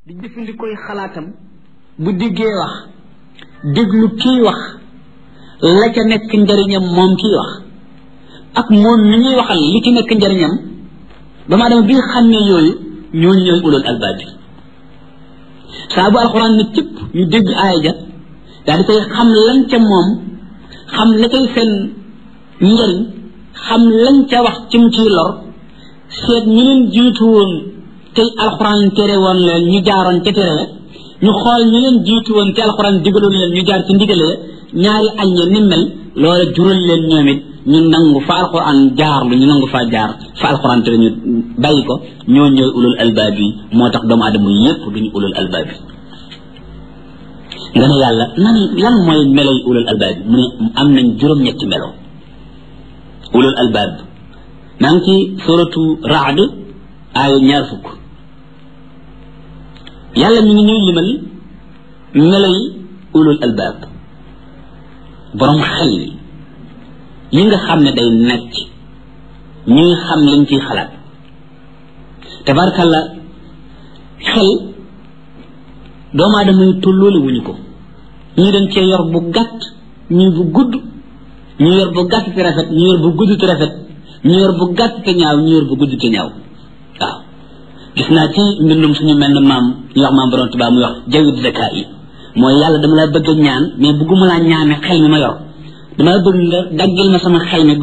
di jëfandikooy xalaatam bu diggee wax déglu kii wax la ca nekk njariñam moom kii wax ak moom mi ñuy waxal li ci nekk njariñam dama dama bi nga xam ne yooyu ñooñu ñooy ulul albaab bi saa bu alxuraan ne cëpp ñu dégg aaya ja daal di koy xam lañ ca moom xam la cay seen njariñ xam lañ ca wax ci mu ciy lor seet ñu leen jiitu woon tey alxuraan tere woon leen ñu jaaroon ca tere ñu xool ñu leen jiitu woon te alxuraan digaloon leen ñu jaar ci ndigale ñaari añ ya ni mel loola jural leen ñoom it ñu nangu fa alxuraan jaar lu ñu nangu faa jaar fa alxuraan tere ñu bàyyi ko ñoo ñooy ulul albaab yi moo tax doomu aadama yépp duñu ulul albaab yi nga ne yàlla nan lan mooy meloy ulul albaab yi mu ne am nañ juróom-ñetti melo ulul albaab maa ngi ci suratu raad aaya ñaar fukk yàlla mi ngi ñuy limal meloy ulul albaab borom xel yi yi nga xam ne day necc ñuy xam liñ ciy xalaat tabarkalla xel doomu aadama yi tolloole wuñu ko ñii dañ cee yor bu gàtt ñii bu gudd ñu yor bu gàtt te rafet ñu yor bu gudd te rafet ñu yor bu gàtt te ñaaw ñu yor bu gudd te ñaaw waaw gis naa ci mbindum suñu mel ne maam ñu wax maam borom tubaab muy wax jawit zaka yi mooy yàlla dama la bëgg a ñaan mais bëgguma laa ñaane xel mi ma yor dama bëgg nga daggil ma sama xel mi